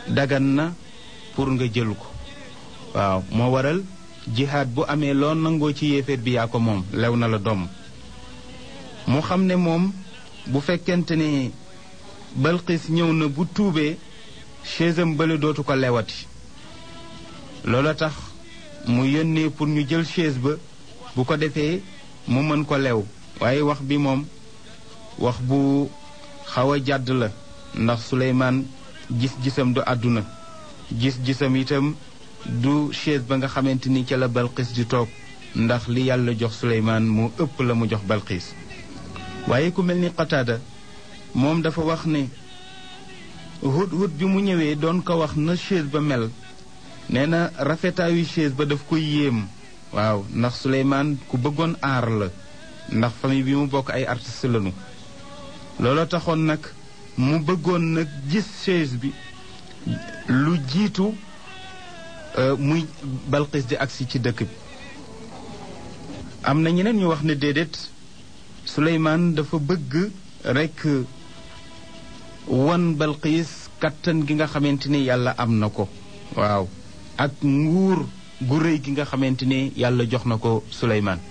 dagan na pour nga jël ko waaw moo waral jihaad bu amee loo nangoo ci yéeféer bi yaa ko moom lew na la doom mu xam ne moom bu fekkente ne balqis ñëw na bu tuubee chaisam bële dootu ko lewati loola tax mu yónnee pour ñu jël chaise ba bu ko defee mu mën ko lew waaye wax bi moom wax bu xaw a jàdd la ndax Suleymaan gis-gisam du àdduna gis-gisam itam du chaise ba nga xamante ni ca la Balqis di toog ndax li yàlla jox Suleymaan mu ëpp la mu jox Balqis waaye ku mel ni Qataada moom dafa wax ne hut hut bi mu ñëwee doon ko wax na chaise ba mel nee na rafetaayu chaise ba daf koy yéem waaw ndax Suleymaan ku bëggoon aar la ndax famille bi mu bokk ay artiste lañu looloo taxoon nag mu bëggoon nag gis chaise bi lu jiitu muy Balqis di agsi ci dëkk bi am na ñeneen ñu wax ne déedéet Suleymaan dafa bëgg rekk wan Balqis kattan gi nga xamante ni yàlla am na ko waaw ak nguur gu rëy gi nga xamante ni yàlla jox na ko Suleymaan